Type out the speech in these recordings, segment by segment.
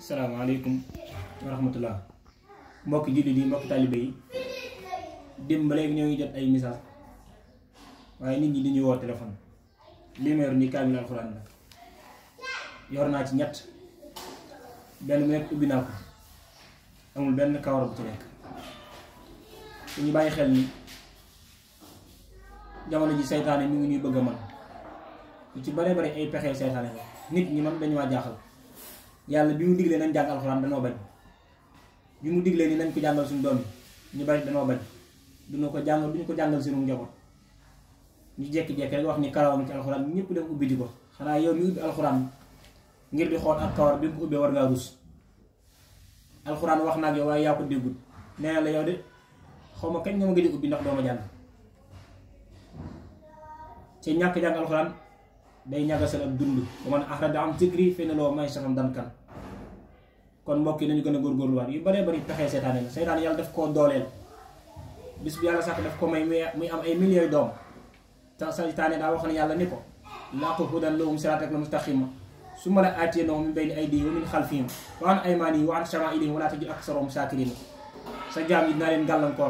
salaamaaleykum wa rahmatullah mbokki jullit yi mbokki taalibe yi démb ba léegi ñoo ngi jot ay message waaye nit ñi di ñu woo téléphone lii ma yor nii kaamil alxuraan la yor naa ci ñett benn mu nekk ubbi naa ko amul benn kawar bu ci nekk su ñu bàyyi xel ni jamono ji seytaane mi ngi ñuy bëgg a man lu ci bare bare ay pexe seytaane la nit ñi man dañu waa jaaxal yàlla bi mu diglee nañ jàng alxuraan danoo bañ bi mu diglee ni nañ ko jàngal suñu doom yi ñu bari danoo bañ duñu ko jàngal duñu ko jàngal suñu njaboot ñu jekki-jekki rek wax ni karawam ci alxuraan ñëpp dem ubbi di ko xanaa yow mi ubbi alxuraan ngir di xool ak kawar bi nga ko ubbee war ngaa rus alxuraan wax naa ak yow waaye yaa ko déggul nee na la yow de xaw ma kañ nga ma gëj a ubbi ndax doo ma jàng ci ñàkk jàng alxuraan day ñagasal ak dund ba man axrada am zikri fenn loo may saxam dan kan kon mbokk yi nañu gën a góorgóorluwaat yu baree bari pexee seytaane la seytaane yàlla daf koo dooleel bis bu yàlla sax daf ko may muy am ay millions doom te seytaane daa wax ne yàlla ni ko laqu hudan lahum siraatak la mustaqima su ma la aatiyee noonu min bayni aydihim wa min xalfihim wa an aymaanihim wa an shamaa'ilihim wa laa tajid aksarahum shaakiriin sa jaam yi dinaa leen gàllankoor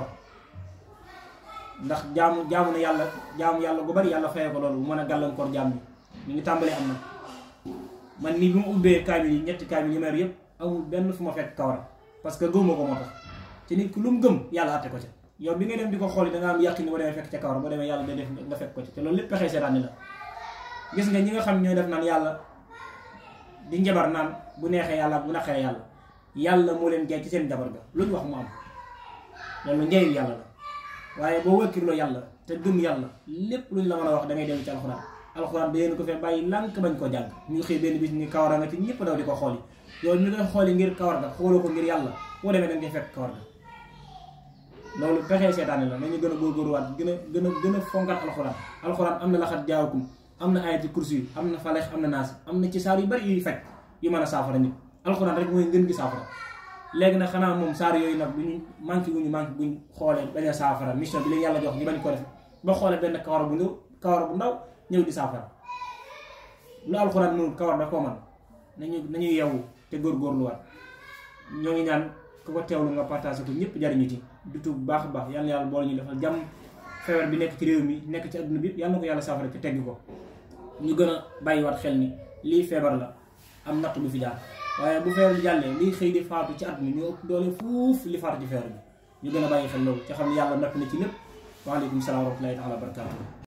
ndax jaamu jaamu na yàlla jaamu yàlla gu bari yàlla fayee ko loolu bu mën a gàllankoor jaam bi ñu ngi tàmbalee am na man nii bi mu ubbee kaamil yi ñetti kaamil yi ma yor yëpp amul benn fu ma fekk kawar parce que gëmuma ko moo tax ci nit ku lu mu gëm yàlla àtte ko ca yow bi ngay dem di ko xool da nga am yàqin ni boo demee fekk ca kawar boo demee yàlla day def nga fekk ko ci te loolu lépp pexee seetaani la gis nga ñi nga xam ñooy def naan yàlla di njabar naan bu neexee yàlla bu naqaree yàlla yàlla moo leen gay ci seen njabar ga lu ñu wax mu am loolu njayu yàlla la waaye boo wëkkirloo yàlla te gëm yàlla lépp lu ñu la mën a wax da ngay dem ci alxuraan alxuraan da yéen ko fee bàyyi lànk bañ ko jàng ñu xëy benn bis ni kawar nga ci ñëpp daw di ko xooli yow ni koy xooli ngir kawar ga xooloo ko ngir yàlla boo demee danga koy fekk kawar ga loolu pexee seetaane la nañu gën a góorgóorluwaat gën a gën a gën a fonkat alxuraan alxuraan am na laxat jaawakum am na ayati kursi yi am na faleex am na naas am na ci saar yu bari yuy fekk yu mën a saafara nit alxuraan rek mooy ngën gi saafara léegi nag xanaa moom saar yooyu nag bu ñu manqué wuñu manqué buñ xoolee bañ a saafara mission bi leen yàlla jox ñu bañ ko def ba xoolee benn kawar bu ndaw kawar bu ndaw ñëw di saafara lu alxuraan mënul kawar da koo man nañu nañu yeewu te góorgóorluwaat ñoo ngi ñaan ku ko teewlu nga partagé ko ñëpp jariñu ci du bu baax a baax yal na yàlla boole ñu defal jàmm feebar bi nekk ci réew mi nekk ci adduna bi yàlla na ko yàlla saafara te tegg ko ñu gën a bàyyiwaat xel ni lii feebar la am natt bu fi jaar waaye bu feebar bi jàllee liy xëy di faatu ci at mi ñu ëpp doole fuuf li faatu ci feebar bi ñu gën a bàyyi xel loolu te xam ne yàlla natt na ci lépp waaleykum salaam wa rahmatullahi taala wa barakaatu